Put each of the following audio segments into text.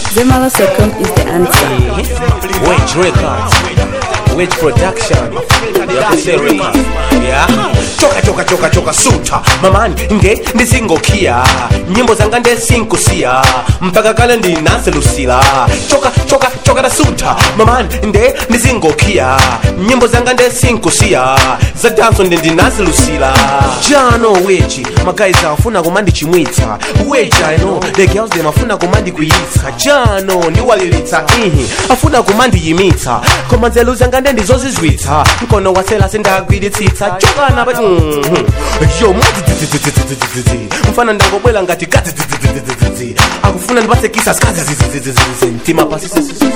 Zemala Socom is the answer. Wedge Records, Wedge Production, yakuse Records, yeah. Choka choka choka choka suta mamani nge ndizingokia nyimbo zanga ndesinkusiya mpaka kale ndinaselusila choka choka choka da suta mamani nde ndizingokia nyimbo zanga ndesinkusiya za danso nde ndinaselusila jano weji magayizi afuna kumandichimwitsa weja ino the girls dem afuna kumandikuyitsa jano ndiwalilitsa ihi afuna kumandiyimitsa koma nzelu zanga nde ndizozizwitsa mkono wasela sindagwiritsitsa chokana pa Mhm. yo mwadzidzi mfana ndangobwela ngati gadzidzi akufuna ndipatsekisa skadzidzi mtima pasi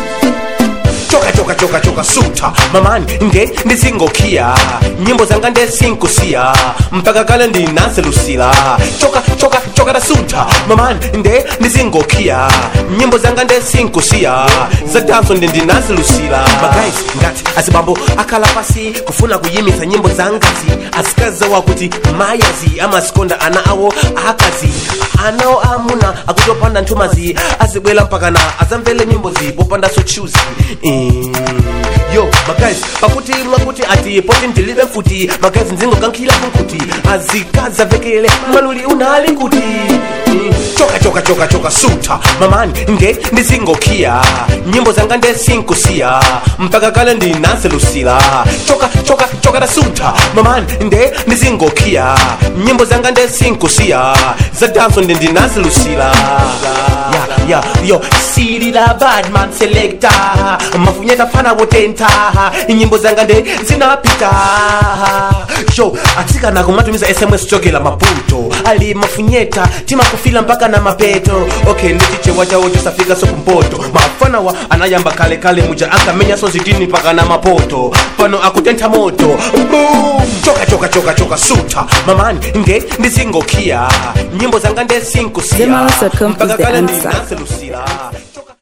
choka choka choka choka suta mamani nge ndizingokia nyimbo zanga ndesinkusiya mpaka kale ndinaselusila choka choka choka da suta mamani nde ndizingokia nyimbo zanga ndesinkusiya za danso nde ndinaselusila magayizi ngati azibambo akhala pasi kufuna kuyimitsa nyimbo zangazi azikaza wakuti mayazi amasikonda ana awo akazi anawo amuna akutopanda nthumazi azibwela mpakana azamvele nyimbo zipopanda sochuzi Mm. yo magayizi pakuti mwakuti ati poti ndilibe mfuti magayizi ndzingokankhila kunkuti azikaza vekele maluli unali kuti Mm. choka choka choka choka suta mamani nge ndizingokia nyimbo zanga ndesinkusiya mpaka kale ndinaselusila choka choka choka da suta mamani nde ndizingokia nyimbo zanga ndesinkusiya za danso nde ndinaselusila ya ya yo silila badman selecta mafunyeta fana wotenta nyimbo zanga nde zinapita yo atsikana kumatumiza sms chokela maputo ali mafunyeta timakufila mpaka na mapeto okay ndichichewa chawo chisafika sokumpoto mafanawa anayamba kale kale muja akamenya sozitini mpaka na mapoto pano akutentha moto Boom! choka choka choka choka suta mamani nge ndizingokia nyimbo zanga ndesinkusiya Zemala Socom is mpaka the kale answer. ndinaselusila